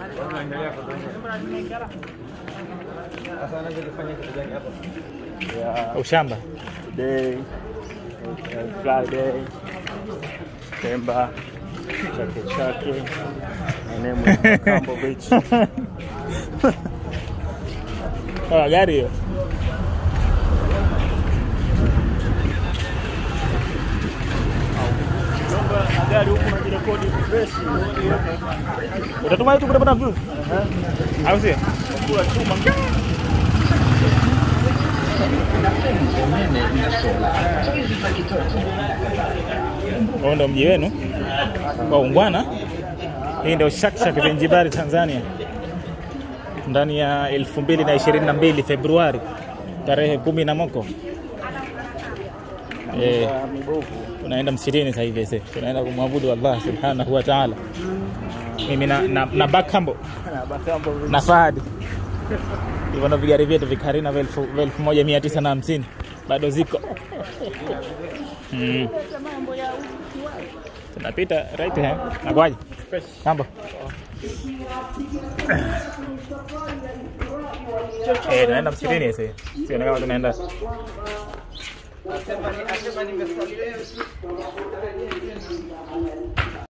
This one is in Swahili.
Sasa anachokifanya kitu gani hapo? Yeah, Ushamba. today, uh, Friday, September, Chake Chake. My name is Makambo Beach. Ah, gari hiyo. Na gari huku najirekodi fresh. Utatuma YouTube utapata views. Au sio? Kula chuma. Huo ndo mji wenu wa ungwana. Hii ndio Shakshak Zanzibar, Tanzania, ndani ya 2022 Februari tarehe kumi na moko eh, Ah, Mibovu. tunaenda msikitini sasa hivi sasa, tunaenda kumwabudu Allah subhanahu wa ta'ala. Mimi na, na, na Bakambo Na Makambo Beach. na Fahad hivyo ndo vigari vyetu vikarina vya elfu vya elfu moja mia tisa na hamsini bado ziko mm. tunapita right hand nakwaje mambo eh tunaenda msikitini sasa sio kama tunaenda Asema ni asema nimesali